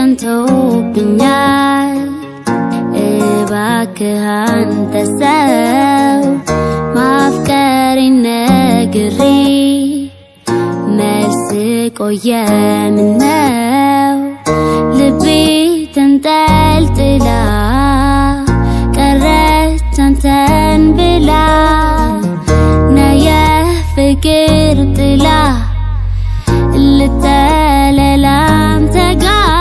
ጸንቶብኛል። እባክህ አንተ ሰው ማፍቀሬን ነግሬ መልስ ቆየ ምነው ልቤ ተንጠልጥላ ቀረች አንተን ብላ ነየ ፍቅር ጥላ ልጠለላም ተጋ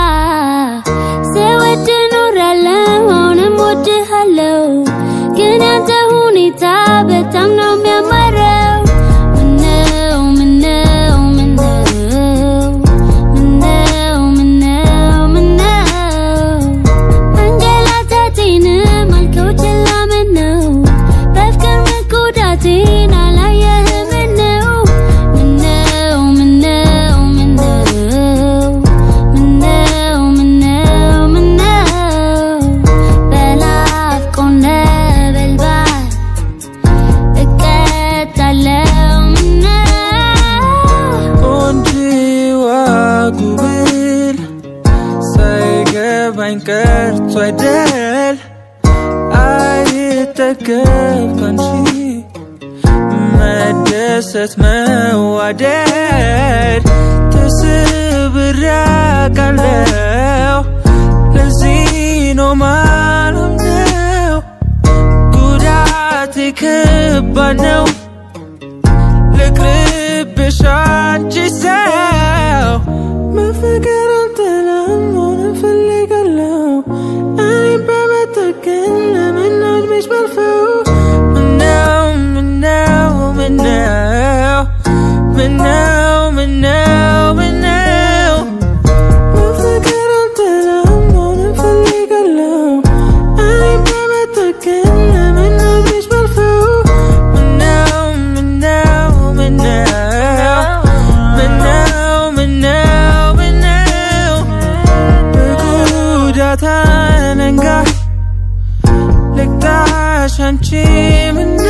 ስወድ ኖራለሁ አሁንም ወድሃለሁ ግን ያንተ ሁኔታ በጣም ነው የሚያማረው ምነው ምነው ምነው ምነው ምነው ምነው መንገላታቴንም አልከው ችላ ምነው በፍቅር መጎዳቴን አላየህም ምነው ምነው ምነው ምነው ምነው ምነው ምነው በናፍቆት ነበልባል እቀጣለሁ ምነው ቆንጆዋ ጉብል ሳይገባኝ ቀርቶ አይደል አይጠገብ ካንቺ መደሰት መዋደድ ተስብሬ አውቃለሁ ለዚህ ነው ማለምነው ጉዳቴ ከባድ ነው ልቅርብሽ አንቺ ሰው መፈቀር አልጠላም መሆን እፈልጋለሁ እኔም በመጠቀም ለምን እድሜሽ ባልፈው ምነው ምነው ምነው ምነው ምነው ምነው መፈቀር አልጠላም መሆን እፈልጋለሁ እኔም በመጠቀም ለምን እድሜሽ ባልፈው ምነው ምነው ምነው ምነው ምነው ምነው በጉዳት አለንጋ ልቅጣሽ አንቺ ምነው